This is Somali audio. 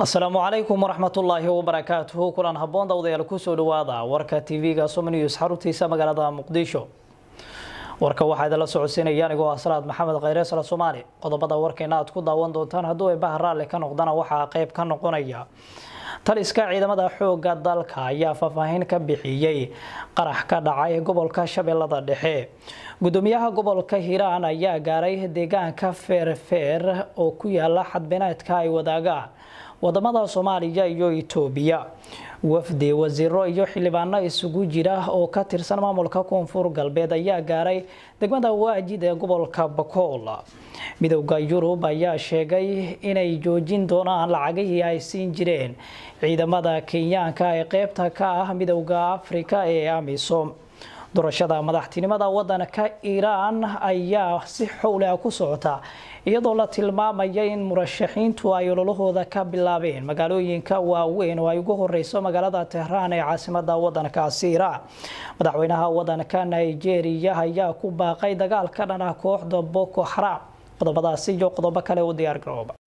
asalaamu calaykum waraxmatullaahi wabarakaatuhu kulan habboon dawdayaal kusoo dhawaada warka tv-ga somnews xaruntiisa magaalada muqdisho warka waxaa idinla socodsiinaya anigoo ah salaad maxamed khayre sala soomaali qodobada warkeena aad ku daawan doontaan hadduu ay bahar raalli ka noqdana waxaa qayb ka noqonaya taliska ciidamada xooga dalka ayaa faahfaahin ka bixiyey qarax ka dhacay gobolka shabeellada dhexe gudoomiyaha gobolka hiiraan ayaa gaaray deegaanka feerfeer oo ku yaala xadbeneedka ay wadaagaan wadamada soomaaliya iyo itoobiya wafdi wasiiro iyo xildhibaano isugu jira oo ka tirsan maamulka koonfur galbeed ayaa gaaray degmada waajid ee gobolka bakool midowda yurub ayaa sheegay inay joojin doonaan lacagihii ay siin jireen ciidamada kenyaanka ee qeybta ka ah midowda afrika ee amisom doorashada madaxtinimada wadanka iiraan ayaa si xowleh ku socota iyadoo la tilmaamaya in murashaxiintu ay ololahooda ka bilaabeen magaalooyinka waaweyn oo ay ugu horeyso magaalada tehraan ee caasimada wadankaasi iiraan madaxweynaha wadanka nigeria ayaa ku baaqay dagaal ka dhan ah kooxda boko xaram qodobadaasi iyo qodobo kale u diyaar garooba